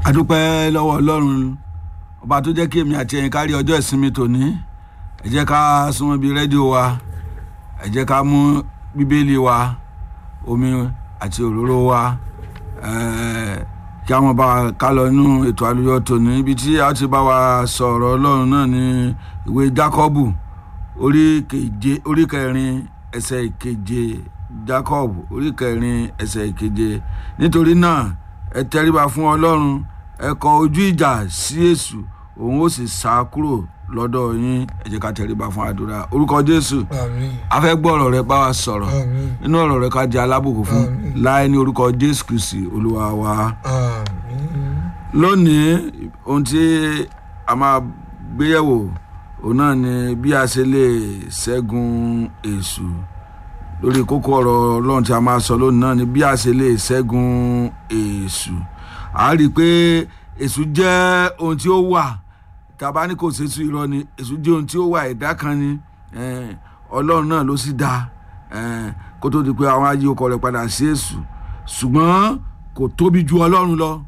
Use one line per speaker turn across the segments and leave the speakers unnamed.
adúpẹ́ lọ́wọ́ ọlọ́run ọba tó jẹ́ kí èmi àti ẹ̀yin kárí ọjọ́ ìsinmi tòní ẹ jẹ́ ká súnmọ́ bíi rédíò wa ẹ jẹ́ ká mú bíbélì wa omi àti òróró wa ẹ̀ẹ́ kí àwọn bá wa ká lọ nínú ètò àlùyọ tòní ibi tí a ti bá wa sọ̀rọ̀ ọlọ́run náà ní ìwé jákọ́bù orí keje orí kẹrin ẹsẹ̀ ìkeje jacob orí kẹrin ẹsẹ̀ ìkeje nítorí náà ẹ tẹríba fún ọlọ́run ẹ kọ ojú ìjà sí èṣù òun ó sì sá kúrò lọ́dọ̀ yín ẹ jẹ́ ká tẹríba fún àdúrà orúkọ jésù
àmín
a fẹ́ gbọ́ ọ̀rọ̀ rẹ bá wa sọ̀rọ̀
àmín
nínú ọ̀rọ̀ rẹ ká jẹ́ alábùkún fún
Àmín.
láì ní orúkọ jésù kristi olúwa wa
àmín
lónìí ohun tí a máa gbéyẹ̀wò òun náà ni bí a ṣe lè ṣẹ́gun èṣù lórí kókó ọ̀rọ̀ ọlọ́run tí a máa sọ lónìí náà ni bí a ṣe lè ṣẹ́gun èṣù a rí i pé èṣù jẹ́ ohun tí ó wà tàbá ní kò ṣèṣù irọ́ ni èṣù jẹ́ ohun tí ó wà ẹ̀dá kan ni eh, ọlọ́run náà ló sì dá eh, kó tó di pé àwọn ayé ọkọ rẹ̀ padà sí èṣù ṣùgbọ́n kò tóbi ju ọlọ́run lọ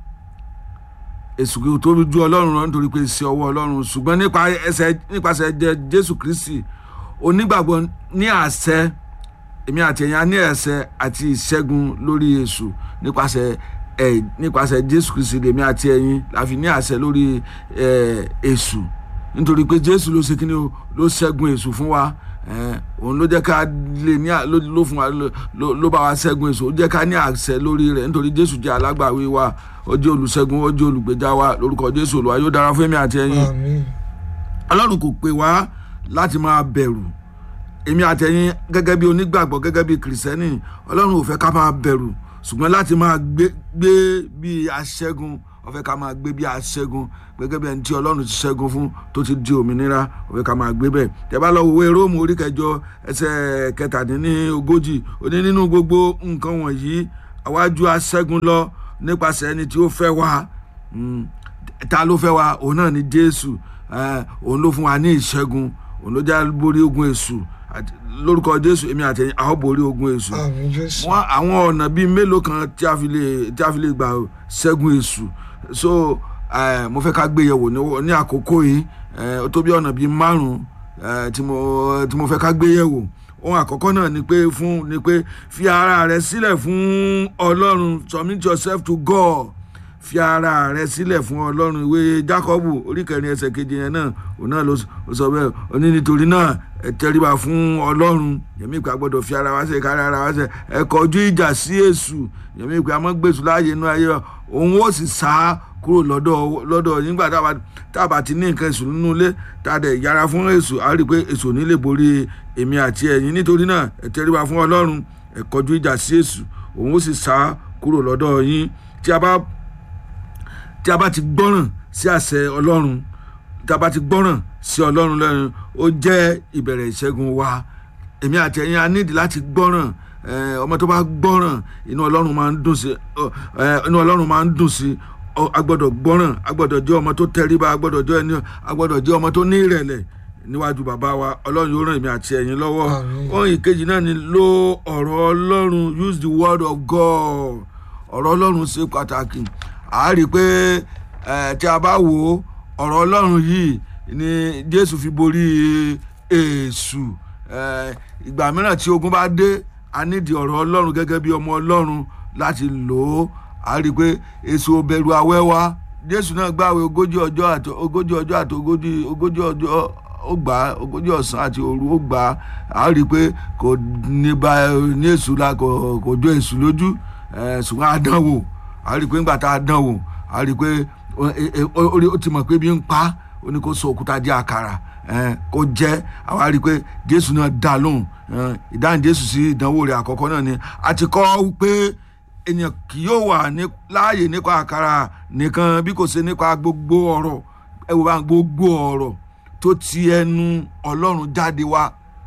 èsù kò tóbi ju ọlọ́run lọ nítorí pé iṣẹ́ ọwọ́ ọlọ́run ṣùgbọ́n nípa ẹsẹ̀ nípasẹ̀ jẹ jésù kristi onígbàgbọ́ ní àṣẹ èmi àti ẹ̀yin a ní ẹ̀ṣẹ̀ àti ìṣẹ́gun lórí èṣù nípasẹ̀ ẹ̀ nípasẹ̀ jésù kristi lèmi àti ẹ̀yin la fi ní àṣẹ lórí ẹ̀ èṣù nítorí pé jésù ló ṣe kí ni o ló ṣẹ́gun èṣù fún wa ẹ̀, òun ló jẹ́ ká lè ní à- ló ló fún wa ló- ló ló bá wa ṣẹ́gun èṣù ó jẹ́ ká ní àṣẹ lórí rẹ̀ nítorí jésù jẹ́ alágbàwí wa ó jẹ́ olùṣẹ́gun ó jẹ́ olùgbèjà wa lórúkọ jésù olúwa yóò dára fún èmi àti ẹ̀yin
àmín
ọlọ́run kò pè wá láti máa bẹ̀rù èmi àtẹ̀yìn gẹ́gẹ́ bí onígbàgbọ́ gẹ́gẹ́ bí kìrìsìtẹ́nì ọlọ́run ò fẹ́ ká máa bẹ̀rù ṣùgbọ́n láti máa gbé gbé bí aṣẹ́gun ó fẹ́ ká máa gbé bí aṣẹ́gun gẹ́gẹ́ bí ẹni tí ọlọ́run ti ṣẹ́gun fún tó ti di òmìnira ó fẹ́ ká máa gbé bẹ́ẹ̀ tẹ́ bá lọ wo ìwé róòmù orí kẹjọ ẹsẹ̀ kẹtàdínlógójì ó ní nínú gbogbo nǹkan wọ̀nyí àwájú aṣẹ́gun lọ nípasẹ̀ ẹni tí ó fẹ́ wá Mm, ta ló fẹ́ wa òun náà ni jésù eh, òun ló fún wa ní ìṣẹ́gun òun ló já borí ogun èṣù àti- lórúkọ jésù èmi àtẹ̀yìn a ó borí ogun èṣù
àmín jésù
wọn àwọn ọ̀nà bíi mélòó kan tí a fi lè tí a fi lè gbà ṣẹ́gun èṣù so eh, mo fẹ́ ká gbé yẹ̀wò ní- ní àkókò yìí eh, ó tó bí ọ̀nà bíi márùn-ún eh, tí mo tí mo fẹ́ ká gbé yẹ̀wò ohun àkọ́kọ́ náà ni pé fún ni pé fi ara rẹ sílẹ̀ fún ọlọ́run submit yourself to God fi ara rẹ sílẹ̀ fún ọlọ́run ìwé jákọ́bù orí kẹrin ẹsẹ̀ keje yẹn náà òun náà ló s- ló sọ bẹ́ẹ̀ ó ní nítorí náà ẹ tẹríba fún ọlọ́run yẹmí ìpè àgbọ̀dọ̀ fi ara wa ṣe kárí ara wa ṣe ẹ kọjú ìjà sí èṣù yẹmí ìpè àmọ́ gbèsù láàyè inú ayé wa òun ó sì sá kúrò lọ́dọ̀ lọ́dọ̀ yín nígbà tá a bá- tá a bá ti ní nǹkan èṣù nínú ilé tá a dẹ̀ yára fún èṣù a rí i pé èṣù ò ní lè borí èmi àti ẹ̀yin nítorí náà ẹ tẹríba fún ọlọ́run ẹ kọjú ìjà sí èṣù òun ó sì sá kúrò lọ́dọ̀ yín tí a bá tí a bá ti gbọ́ràn sí àṣẹ ọlọ́run tí a bá ti gbọ́ràn sí ọlọ́run lẹ́nu ó jẹ́ ìbẹ̀rẹ̀ ìṣẹ́gun wa èmi àti ẹ̀yin a nídìí láti gbọ́ràn eh, ọmọ tó bá gbọ́ràn inú ọlọ́run máa ń dùn sí eh, inú ọlọ́run máa ń dùn sí Ọ- a gbọ́dọ̀ gbọ́ràn a gbọ́dọ̀ jẹ́ ọmọ tó tẹríba a gbọ́dọ̀ jẹ́ ẹni a gbọ́dọ̀ jẹ́ ọmọ tó ní ìrẹ̀lẹ̀ níwájú bàbá wa ọlọ́run yóò ràn èmi àti ẹ̀yin lọ́wọ́
Àmín.
ohun ìkejì náà ni lo ọ̀rọ̀ ọlọ́run use the word of God ọ̀rọ̀ ọlọ́run ṣe pàtàkì a rí i pé eh, tí a bá wo ọ̀rọ̀ ọlọ́run yìí ni jésù fi borí èṣù Eh, ìgbà mìíràn tí ogun bá dé a nídìí ọ̀rọ̀ ọlọ́run gẹ́gẹ́ bí ọmọ ọlọ́run láti lò ó a rí i pé èṣù ò bẹ̀rù àwẹ̀ wa jésù náà gbààwẹ̀ ogójì ọjọ́ àti ogójì ọjọ́ àti ogójì ogójì ọjọ́ ó gbà á ogójì ọ̀sán àti òru ó gbà á a rí i pé kò ní bá ní èṣù la kò kò jó èṣù lójú eh, ṣùgbọ́n a dán wò a rí i pé ńgbà tá a dán wò a rí i pé ó- ó- ó ó- ó ti mọ̀ pé bí ń pa á, ó ní kó sọ òkúta di àkàrà eh, kó jẹ́ àwa rí i pé jésù náà dá lóhùn eh, ìdáhùn jésù sí ìdánwò rẹ̀ àkọ́kọ́ náà ni a ti kọ́ pé ènìyàn kì yóò wà ní láàyè nípa àkàrà nìkan bí kò ṣe nípa gbogbo ọ̀rọ̀ ẹ wò bá gbogbo ọ̀rọ̀ tó ti ẹnu ọlọ́run jáde wá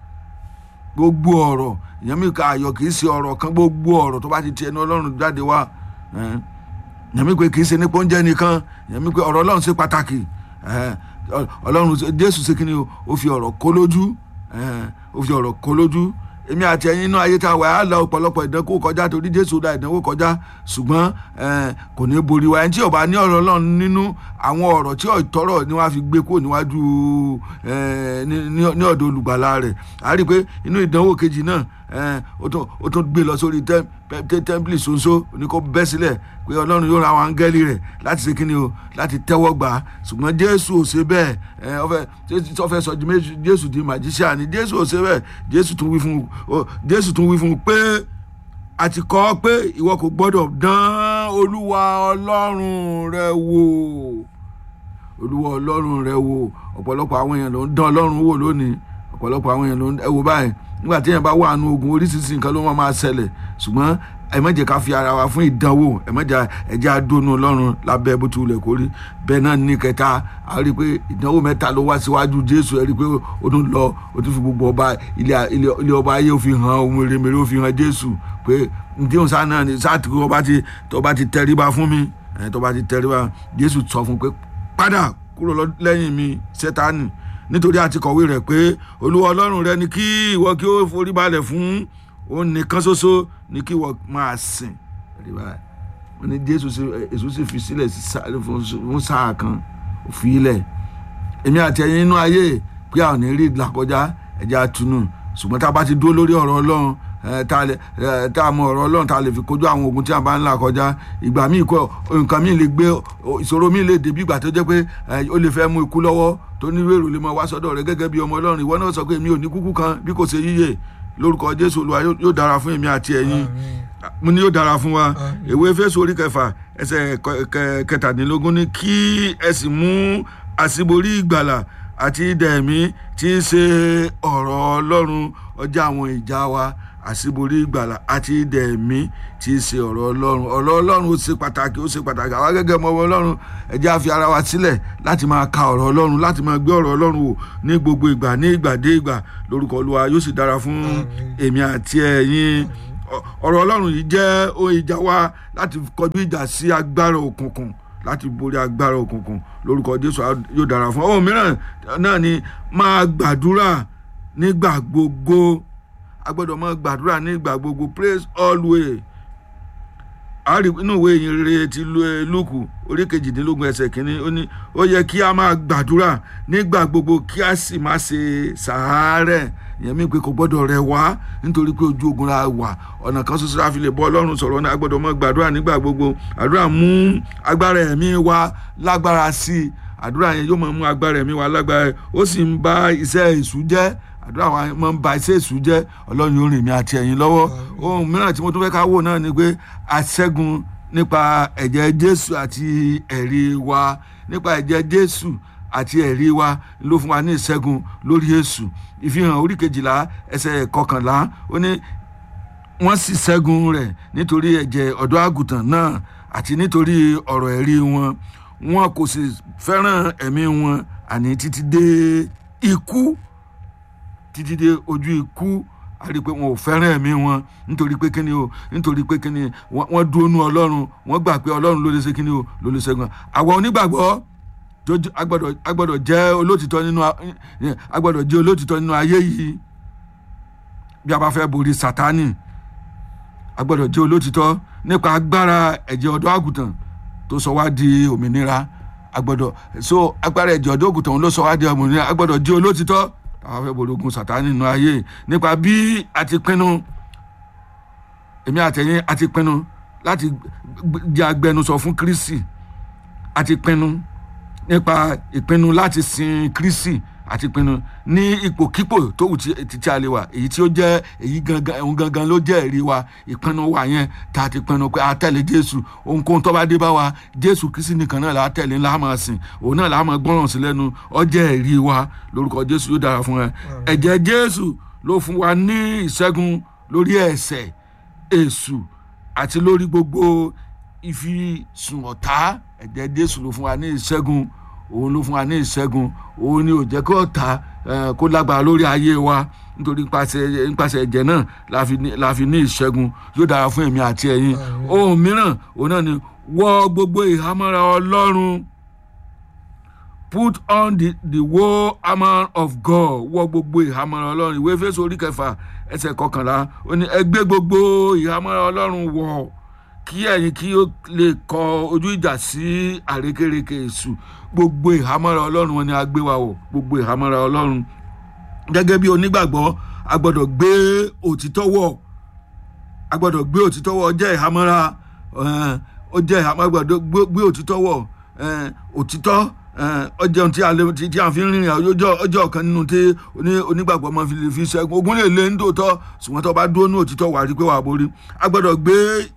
gbogbo ọ̀rọ̀ ìyẹn mi ka ayọ̀ kì í ṣe ọ̀rọ̀ kan gbogbo ọ̀rọ̀ tó bá ti ti ẹnu ọlọ́run jáde wá eh, ìyẹn mi pé kì í ṣe nípa oúnjẹ nìkan ìyẹn mi pé ọ̀rọ̀ ọlọ́run ṣe pàtàkì eh, ọlọ́run jésù ṣe kí ni o ó fi ọ̀rọ̀ kó lójú eh, ó fi ọ̀rọ̀ kó lójú èmi àti ẹ̀yin inú ayé tá a wà á lọ ọ̀pọ̀lọpọ̀ ìdánwò kọjá torí jésù da ìdánwò kọjá ṣùgbọ́n eh, kò ní borí wa ẹni tí ò bá ní ọ̀rọ̀ ọlọ́run nínú àwọn ọ̀rọ̀ tí ọ̀tọ́rọ̀ ni wọ́n á fi gbé kúrò níwájú eh, ní- ní ní ọ̀dọ̀ olùgbàlà rẹ̀ a rí i pé inú ìdánwò kejì náà eh, ó tún ó tún gbé lọ sórí tẹ́m- tẹ́- tẹ́ḿpìlì ṣoṣo ní kó bẹ́ sílẹ̀ pé ọlọ́run yóò ra àwọn áńgẹ́lì rẹ̀ láti ṣe kíni o láti tẹ́wọ́ gbà á ṣùgbọ́n jésù ò ṣe bẹ́ẹ̀ ẹ ọfẹ tó fẹ́ sọ Jésù- jésù di màjíṣíà ni jésù ò ṣe bẹ́ẹ̀ jésù tún wí fún un jésù tún wí fún un pé a ti kọ́ ọ pé ìwọ kò gbọ́dọ̀ dán olúwa ọlọ́run rẹ wò olúwa ọlọ́run rẹ wò ọ̀pọ̀lọpọ̀ àwọn èèyàn ló ń dán ọlọ́run wò lónìí ọ̀pọ̀lọpọ̀ àwọn èèyàn ló ń ẹ wò báyìí nígbà tí èèyàn bá wà nù ogun oríṣiríṣi nǹkan ló máa máa ṣẹlẹ̀ ṣùgbọ́n ẹ má jẹ́ ká fi ara wa fún ìdánwò ẹ má jẹ́ ẹ jẹ́ àdónú ọlọ́run lábẹ́ bó ti wulẹ̀ kórí bẹ́ẹ̀ náà ní kẹta a rí i pé ìdánwò mẹ́ta ló wá síwájú jésù ẹ rí i pé ó tún lọ ó tún fi gbogbo ọba ilé ilé- ilé ọba ayé ó fi hàn ohun mèremère ó fi hàn jésù pé ǹdíhùn sáà náà ni sáà tí ọba ti tọba ti tẹríba fún mi ẹ tọba ti tẹríba jésù sọ fún un pé padà kúrò lọ- lẹ́yìn mi sẹ́tánì nítorí àti kọ̀wé rẹ̀ pé olúwa ọlọ́run rẹ ni kí ìwọ kí ó forí balẹ̀ fún òun nìkan ṣoṣo ni kí ìwọ máa sìn Ẹ̀rí báyìí. wọ́n ní jésù sì èso sì fi sílẹ̀ sí sá- fún fún sáà kan ó fi ilẹ̀ èmi àti ẹ̀yin inú ayé pé a ò ní rí ìlàkọjá ẹ̀jẹ̀ àtúnú ṣùgbọ́n tá a bá ti dúró lórí ọ̀rọ̀ ọlọ́run ẹ, tá a lè- ẹ, tá a mọ ọ̀rọ̀ ọlọ́run tá a lè fi kojú àwọn ogun tí a bá ń là kọjá ìgbà míì kọ nǹkan míì lè gbé o- ìṣòro míì lè dé bí ìgbà tó jẹ́ pé ẹ, ó lè fẹ́ mú ikú lọ́wọ́ tó ní wèrò lè mọ wá sọ́dọ̀ rẹ gẹ́gẹ́ bí ọmọ ọlọ́run ìwọ náà sọ pé mi ò ní kúkú kan bí kò ṣe yíyè lórúkọ jésù olúwa yóò yóò dára fún èmi àti ẹ̀yin
Àmín.
mo ní yóò dára fún wa
Àmín.
ìwé Éfésù orí kẹfà ẹsẹ̀ kẹ- kẹ- kẹtàdínlógún ní kí ẹ sì mú àṣíborí ìgbàlà àti idà ẹ̀mí tí í ṣe ọ̀rọ̀ ọlọ́run ọjà àwọn ìjà wa àṣíborí ìgbàlà àti idà ẹ̀mí tí í ṣe ọ̀rọ̀ ọlọ́run ọ̀rọ̀ ọlọ́run ó ṣe pàtàkì ó ṣe pàtàkì àwa gẹ́gẹ́ mọ ọmọ ọlọ́run ẹ jẹ́ á fi ara wa sílẹ̀ láti máa ka ọ̀rọ̀ ọlọ́run láti máa gbé ọ̀rọ̀ ọlọ́run wò ní gbogbo ìgbà ní ìgbà dé ìgbà lórúkọ olúwa yóò sì dára fún
Àmín.
èmi àti ẹ̀yin Ọ- ọ̀rọ̀ ọlọ́run yìí jẹ́ ohun ìjà wa láti kọjú ìjà sí agbára òkùnkùn láti borí agbára òkùnkùn lórúkọ jésù á- yóò dára fún ọ. ohun mìíràn náà ni máa gbàdúrà nígbà gbogbo a gbọ́dọ̀ máa gbàdúrà nígbà gbogbo praise always a rí inú ìwé ìyìn rere ti Lu- eh, lúùkù orí kejìdínlógún ẹsẹ̀ kínní ó ní ó yẹ kí a máa gbàdúrà nígbà gbogbo kí a sì má ṣe sàárẹ̀ ìyẹn mi pé kò gbọ́dọ̀ rẹ̀ wá nítorí pé ojú ogun la wà ọ̀nà kan ṣoṣo la fi lè bọ́ ọlọ́run sọ̀rọ̀ náà a gbọ́dọ̀ máa gbàdúrà nígbà gbogbo àdúrà mú agbára ẹ̀mí wa lágbára sí i àdúrà yẹn yóò máa mú agbára ẹ̀mí wa lágbára ó sì ń bá iṣẹ́ èṣù jẹ́ àdúrà wa máa ń ba iṣẹ́ èṣù jẹ́ ọlọ́run yóò rìn mí àti ẹ̀yin lọ́wọ́ ohun mìíràn tí mo tún fẹ́ ká wò náà ni pé aṣẹ́gun nípa ẹ̀jẹ̀ jésù àti ẹ̀rí wa nípa ẹ̀jẹ̀ jésù àti ẹ̀rí wa ló fún wa ní ìṣẹ́gun lórí èṣù ìfihàn orí kejìlá ẹsẹ̀ kọkànlá ó ní wọ́n sì ṣẹ́gun rẹ̀ nítorí ẹ̀jẹ̀ ọ̀dọ́ àgùntàn náà àti nítorí ọ̀rọ̀ ẹ̀rí wọn wọn kò sì fẹ́ràn ẹ̀mí wọn àní títí dé ikú títí dé ojú ikú a rí i pé wọn ò fẹ́ràn ẹ̀mí wọn nítorí pé kíni o nítorí pé kíni wọ́n wọ́n dúró nú ọlọ́run wọ́n gbà pé ọlọ́run ló lè ṣe kíni o ló lè ṣẹ́gun àwa onígbàgbọ́ tó j- a gbọ́dọ̀ a gbọ́dọ̀ jẹ́ olótìtọ́ nínú a- a gbọ́dọ̀ jẹ́ olótìtọ́ nínú ayé yìí bí a bá fẹ́ borí sátánì a gbọ́dọ̀ jẹ́ olótìtọ́ nípa agbára ẹ̀jẹ̀ ọ̀dọ́ àgùntàn tó sọ wá di òmìnira a gbọ́dọ̀ so agbára ẹ̀jẹ̀ ọ̀dọ́ àgùntàn ló sọ wá di òmìnira a gbọ́dọ̀ jẹ́ olótìtọ́ táwa fẹ́ borí ogun sátánì nínú ayé nípa bí a ti pinnu èmi àtẹ̀yìn a ti pinnu láti gb- jẹ́ agbẹnusọ fún Kristi a ti pinnu nípa ìpinnu láti sin Kristi àti ìpinnu ní ipòkípò tó wù tí tí a lè wà èyí tí ó jẹ́ èyí gangan òun gangan ló jẹ́ ẹ̀rí wa ìpinnu wa yẹn tá a ti pinnu pé a tẹ̀lé Jésù ohunkóhun tó bá dé bá wa Jésù Kristi nìkan náà là á tẹ̀lé ńlá máa sìn òun náà là á máa gbọ́ràn sí lẹ́nu ó jẹ́ ẹ̀rí wa lórúkọ Jésù yóò dára fún ẹ ẹ̀jẹ̀ Jésù ló fún wa ní ìṣẹ́gun lórí ẹ̀ṣẹ̀ èṣù àti lórí gbogbo ìfisùn ọ̀tá ẹ̀jẹ̀ Jésù ló fún wa ní ìṣẹ́gun òun ló fún wa ní ìṣẹ́gun òun ni ò jẹ́ kí ọ̀tá eh, kó lágbára lórí ayé wa nítorí nípasẹ̀ nípasẹ̀ ẹ̀jẹ̀ náà la fi ní- la fi ní ìṣẹ́gun yóò dára fún èmi àti ẹ̀yin
Àmín.
ohun mìíràn òun náà ni wọ gbogbo ìhámọ́ra Ọlọ́run put on the the whole armour of God wọ gbogbo ìhámọ́ra Ọlọ́run ìwé Éfésù orí kẹfà ẹsẹ̀ kọkànlá ó ní ẹ gbé gbogbo ìhámọ́ra ọlọ́run wọ̀ kí ẹ̀yin kí ó lè kọ ojú ìjà sí àrékérekè èṣù gbogbo ìhámọ́ra ọlọ́run wọn ni a gbé wa wọ̀ gbogbo ìhámọ́ra ọlọ́run gẹ́gẹ́ bí onígbàgbọ́ a gbọ́dọ̀ gbé òtítọ́ wọ̀ a gbọ́dọ̀ gbé òtítọ́ wọ̀ ó jẹ́ ìhámọ́ra eh, ó jẹ́ ìhámọ́ra a gbọ́dọ̀ gbé- gbé òtítọ́ wọ̀ eh, òtítọ́ eh, ó jẹ́ ohun tí a lè tí tí a fi ń rìnrìn àjò ọjọ́ ọjọ́ ọ̀kan nínú tí oní- onígbàgbọ́ máa fi lè fi ṣẹ́gun ogun lè lé nítòótọ́ ṣùgbọ́n tó bá dúró ní òtítọ́ wà á rí pé wà á borí a gbọ́dọ̀ gbé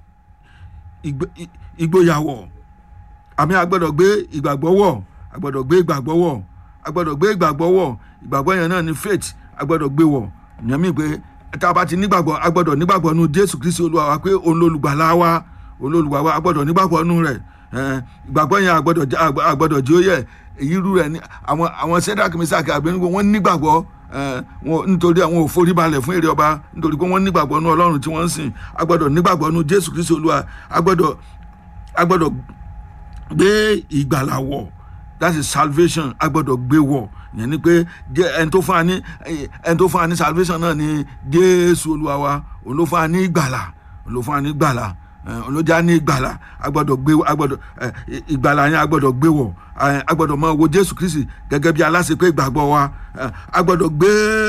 ìgbé- ì- ìgboyà wọ̀ àmì agbọ́dọ̀ gbé ìgbàgbọ́ wọ̀ agbọ́dọ̀ gbé ìgbàgbọ́ wọ̀ agbọ́dọ̀ gbé ìgbàgbọ́ wọ̀ ìgbàgbọ́ yẹn náà ni faith agbọ́dọ̀ gbé wọ̀ ìyẹn mi pé tá a bá ti nígbàgbọ́ agbọ́dọ̀ nígbàgbọ́ nu jésù kristi olúwa wa pé òun lolùgbàlà wa òun lolùgbàlà wa agbọ́dọ̀ nígbàgbọ́ nu rẹ̀ ẹn, ìgbàgbọ́ yẹn agbọ́dọ̀ jẹ́- agb- agbọ́dọ̀ jẹ́ ó yẹ èyí rú rẹ̀ ní àwọn àwọn sẹ́dáàkì mísàkì àgbẹ̀nugbò wọ́n nígbàgbọ́ ẹn, wọn- nítorí àwọn ò forí balẹ̀ fún èrè ọba nítorí pé wọ́n nígbàgbọ́ nu ọlọ́run tí wọ́n ń sìn agbọ́dọ̀ nígbàgbọ́ nu jésù kristi olúwa agbọ́dọ̀ agbọ́dọ̀ gbé ìgbàlà wọ̀ that is salvation a gbọ́dọ̀ gbé wọ̀ yẹn ni pé jẹ́ ẹni tó fún wa ní ẹni tó fún wa ní salvation náà ni jésù olúwa wa òun ló fún wa ní ìgbàlà òun ló fún wa ní ìgbàlà ẹ, òun ló já ní ìgbàlà a gbọ́dọ̀ gbé a gbọ́dọ̀ ẹ, ìgbàlà yẹn a gbọ́dọ̀ gbé wọ̀ ẹ, a gbọ́dọ̀ máa wo jésù kristi gẹ́gẹ́ bí aláṣepé ìgbàgbọ́ wa ẹ, a gbọ́dọ̀ gbé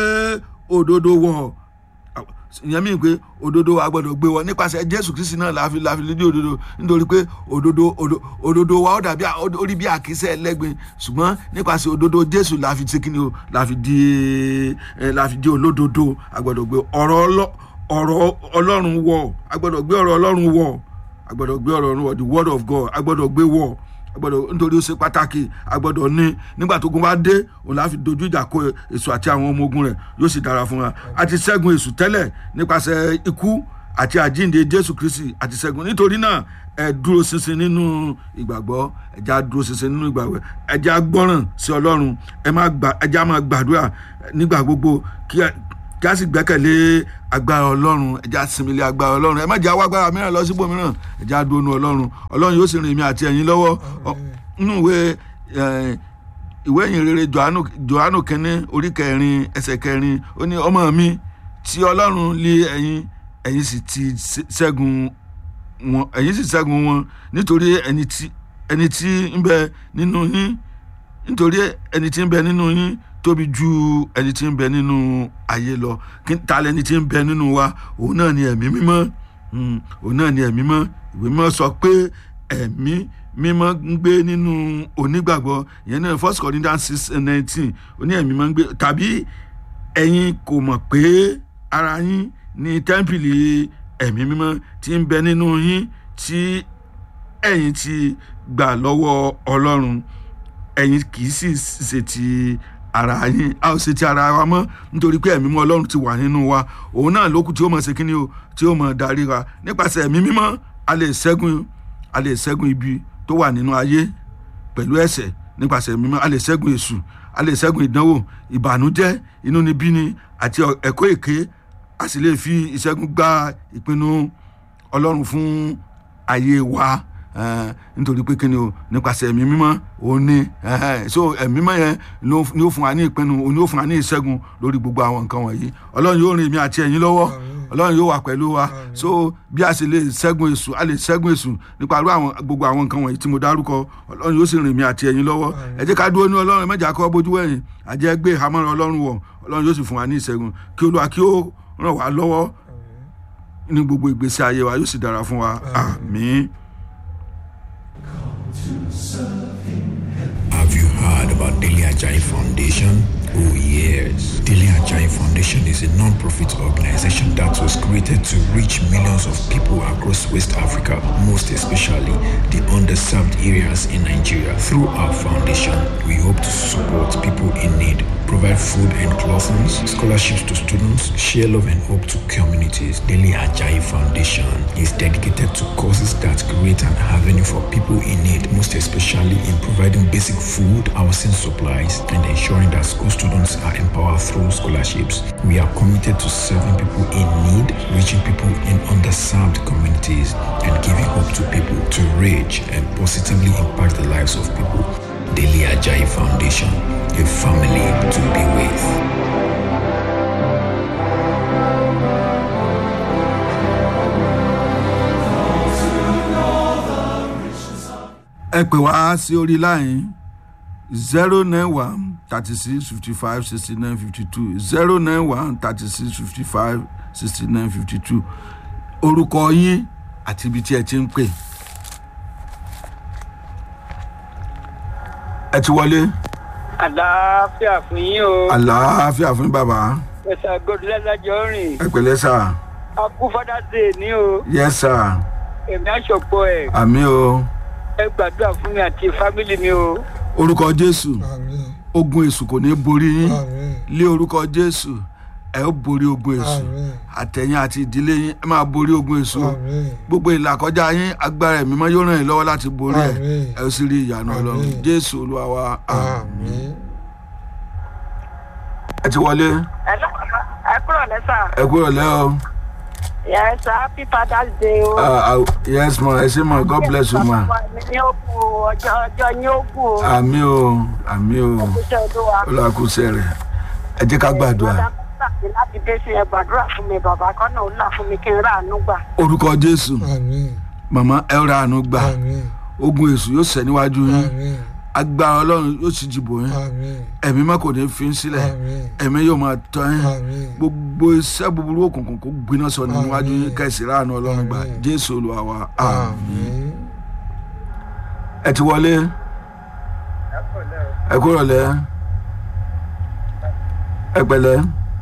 òdodo wọ̀ ìyẹn mi pé òdodo a gbọ́dọ̀ gbé wọn nípasẹ̀ jésù kristi náà láfi láfi lédè òdodo nítorí pé òdodo òdo- òdodo wa ó dàbí à- ó rí bí àkísẹ́ ẹlẹ́gbin ṣùgbọ́n nípasẹ̀ òdodo jésù láfi ṣe kíni o láfi di ẹ láfi di olódodo a gbọ́dọ̀ gbé ọ̀rọ̀ ọlọ́ ọ̀rọ̀ ọlọ́run wọ̀ a gbọ́dọ̀ gbé ọ̀rọ̀ ọlọ́run wọ̀ a gbọ́dọ̀ gbé ọ̀rọ̀ ọlọ́run wọ̀ the word of god a gbọ́dọ̀ gbé wọ̀ a gbọ́dọ̀ nítorí ó ṣe pàtàkì a gbọ́dọ̀ ní nígbà tó gun bá dé òun láfi dojú ìjà kọ èso àti àwọn ọmọ ogun rẹ̀ yóò sì dára fún wa a ti ṣẹ́gun èṣù tẹ́lẹ̀ nípasẹ̀ ikú àti àjíǹde jésù kristi àti ṣẹ́gun nítorí náà ẹ dúró ṣinṣin nínú ìgbàgbọ́ ẹ já dúró ṣinṣin nínú ìgbàgbọ́ ẹ já gbọ́ràn sí ọlọ́run ẹ má gbà ẹ já máa gbàdúrà nígbà gbogbo kí ẹ kí a sì gbẹ́kẹ̀lé agbára ọlọ́run ẹ já sinmi lé agbára ọlọ́run ẹ má jẹ́ àwọn agbára mìíràn lọ síbò mìíràn ẹ já dúró nu ọlọ́run ọlọ́run yóò sì rìn mí àti ẹ̀yin lọ́wọ́ Ọ- nínú ìwé ẹ̀, ìwé ìyìn rere johannu johannu kínní orí kẹrin ẹsẹ̀ kẹrin ó ní ọmọ mi tí ọlọ́run lé ẹ̀yin ẹ̀yin sì ti ṣe- ṣẹ́gun wọn ẹ̀yin sì ṣẹ́gun wọn nítorí ẹni tí ẹni tí ń bẹ nínú yín nítorí ẹni tí ń bẹ nínú yín tóbi ju ẹni tí ń bẹ nínú ayé lọ kí ta lẹni tí ń bẹ nínú wa òun náà ni ẹ̀mí mímọ́ Mm, òun náà ni ẹ̀mí mímọ́ ìwé mímọ́ sọ pé ẹ̀mí mímọ́ ń gbé nínú onígbàgbọ́ ìyẹn náà first corinthians six nineteen ó ní ẹ̀mí mímọ́ ń gbé tàbí ẹ̀yin kò mọ̀ pé ara yín ní tẹ́ḿpìlì ẹ̀mí mímọ́ tí ń bẹ nínú yín tí ẹ̀yin ti gbà lọ́wọ́ ọlọ́run ẹ̀yin kì í sì ṣe ti ara yín a ò ṣe ti ara wa mọ́ nítorí pé ẹ̀mí mímọ́ ọlọ́run ti wà nínú wa òun náà lókù tí ó mọ̀ ṣe kíni o tí ó mọ̀ darí wa nípasẹ̀ ẹ̀mí mímọ́ a lè ṣẹ́gun a lè ṣẹ́gun ibi tó wà nínú ayé pẹ̀lú ẹ̀ṣẹ̀ nípasẹ̀ ẹ̀mí mímọ́ a lè ṣẹ́gun èṣù a lè ṣẹ́gun ìdánwò ìbànújẹ́ inúnibíni àti ẹ̀kọ́ èké a sì lè fi ìṣẹ́gun gba ìpinnu ọlọ́run fún ayé wa eh, nítorí pé kíni o nípasẹ̀ ẹ̀mí mímọ́ òun ni eh, so ẹ̀mí mímọ́ yẹn ló ni ó fún wa ní ìpinnu òun ni ó fún wa ní ìṣẹ́gun lórí gbogbo àwọn nǹkan wọ̀nyí ọlọ́run yóò rìn mí àti ẹ̀yin lọ́wọ́ ọlọ́run yóò wà pẹ̀lú wa so bí a sì lè ṣẹ́gun èṣù a lè ṣẹ́gun èṣù nípa irú àwọn gbogbo àwọn nǹkan wọ̀nyí tí mo dárúkọ ọlọ́run yóò sì rìn mí àti ẹ̀yin lọ́wọ́ ẹ jẹ́ ká dúró ní ọlọ́run ẹ má jà kọ́ bójú wẹ̀yìn àjẹ́ gbé ìhámọ́ra ọlọ́run wọ̀ ọlọ́run yóò sì fún wa ní ìṣẹ́gun kí olúwa kí ó ràn wá lọ́wọ́ ní gbogbo ìgbésí ayé wa yóò sì dára fún wa àmín.
Have you heard about Daily Ajayi Foundation? Oh yes. Daily Ajayi Foundation is a non-profit organization that was created to reach millions of people across West Africa, most especially the underserved areas in Nigeria. Through our foundation, we hope to support people in need, provide food and clothing, scholarships to students, share love and hope to communities. Daily Ajayi Foundation is dedicated to causes that create an avenue for people in need, most especially in providing basic food, housing supplies, and ensuring that school students are empowered through scholarships. We are committed to serving people in need, reaching people in underserved communities, and giving hope to people to reach and positively impact the lives of people. Daily Ajayi Foundation, a family to be with.
ẹ pè wá sí orí láyìn zero nine one thirty six fifty five sixty nine fifty two zero nine one thirty six fifty five sixty nine fifty two orúkọ yín àti ibi tí ẹ ti ń pè. ẹ ti wọlé
àlàáfíà fún yín o
àlàáfíà fún bàbá
ẹ̀sà gòdìlẹ́lájọ́ rìn
ẹ pẹ̀lẹ́ sà
akú fada dé ní o
yẹ sà
èmi àṣọpọ̀ ẹ̀
àmì o
ẹ gbàdúrà fún mi àti fámìlì mi o
orúkọ jésù
àmín
ogun èṣù kò ní borí yín
àmín
lé orúkọ jésù ẹ ó borí ogun èṣù
àmín
àtẹ̀yìn àti ìdílé yín ẹ máa borí ogun èṣù o.
àmín
gbogbo ìlàkọjá yín agbára ẹ̀mí mọ́ yóò ràn yín lọ́wọ́ láti borí ẹ̀
Àmín.
ẹ ó sì rí ìyanu ọlọ́run
Àmín.
jésù olúwa wa àmín.
àmín
ẹ ti wọlé
ẹ kúrò lẹ́sà.
ẹ kúrò lẹ́ o
yes happy father's day o.
Ah, ah, yes ma ẹ ṣe ma god bless you ma
ní ó kú o, ọjọ́ ọjọ́ ní ó kú o.
àmì o àmì o
iṣẹ́ olúwa.
olùwàkúṣe rẹ ẹ jẹ́ ká gbàdúrà
Bọ́dá Mọ́sàkì láti dé sí ẹ gbàdúrà fún mi bàbá kọ́nà ó là fún mi kí n rà àánú gbà.
orúkọ jésù
àmín
màmá ẹ ra àánú gbà
àmín
ogun èṣù yóò sẹ níwájú yín
àmín
agbára ọlọ́run yóò sì jìbò yín
àmín
ẹ̀mí má kò ní fi ń sílẹ̀
àmín
ẹ̀mí yóò máa tọ́ yín
àmín
gbogbo iṣẹ́ búburú òkùnkùn kó gbiná sọ ní níwájú yín
Àmín.
kẹsì ráàánú ọlọ́run gbà
Àmín.
jésù olúwa wa àmín.
àmín
ẹ ti wọlé ẹ kúrò lẹ ẹ pẹ̀lẹ́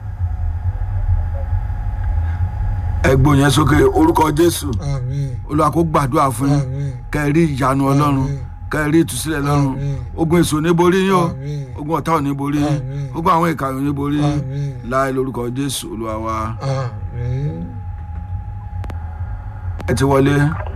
ẹ gbóyè sókè orúkọ jésù
àmín
olúwa kó gbàdúrà fún yín
àmín
kẹrí ìyanu ọlọ́run
Àmín.
kẹrí ìtúsílẹ̀ lọ́run
Àmín.
ogun èso ò ní borí yín o
àmín
ogun ọ̀tá ò ní borí yín
Àmín.
ogun àwọn ìkà ò ní borí yín
àmín
láì lórúkọ jésù olúwa wa
àmín
ẹ ti wọlé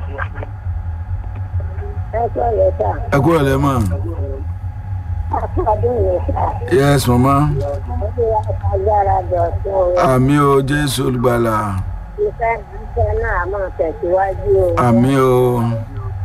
ẹ kúrò lẹ́sà.
ẹ kúrò lẹ mọ
àti ọdún yẹn sà.
yes mama
olúwa agbára dọ̀tún o.
àmì o jésù olùgbàlà
iṣẹ́ iṣẹ́ náà máa tẹ̀síwájú o.
àmì o